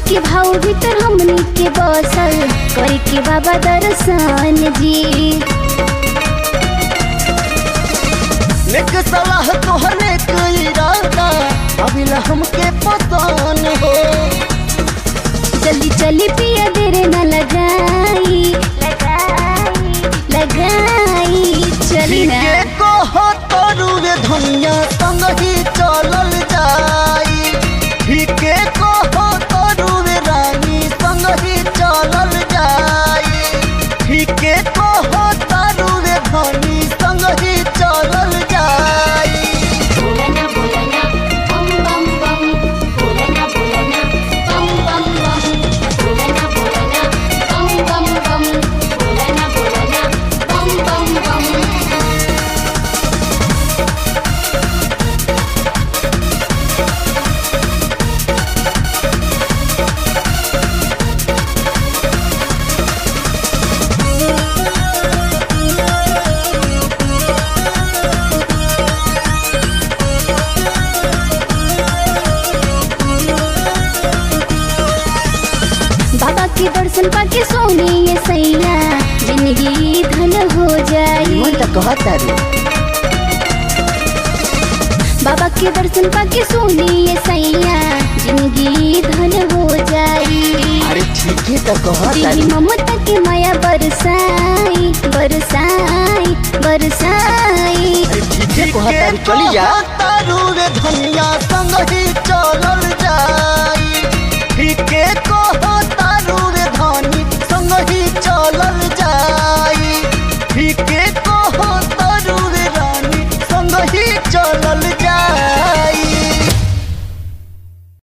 के भाव भीतर हमनी के बसल करे के बाबा दर्शन जी नेक सलाह तोहरे के इरादा अभिला हमके पतान हो जल्दी चली पिया देर न लगाई लगाई लगाई चली ना ठीके कहो तरुवे धनिया संग ही चलल जाई ठीके कहो तरुवे रानी संग ही चलल जाई ठीके कहो तरुवे धनी संग ही चलल जाई बोलना बोलना बम बम बम बोलना बोलना बम बम बम बोलना बोलना बम बम बम बोलना बोलना बम बम बम बाबा के दर्शन पाके सोने ये सैया जिंदगी धन हो जाई कहता रे बाबा के दर्शन पाके सोने ये सैया जिंदगी धन हो जाई अरे ठीके तो कहता दिली ममता के माया बरसाई बरसाई बरसाई अरे ठीके कहता रे चली जा तरुवे धनिया संग ही चलल जाई ठीके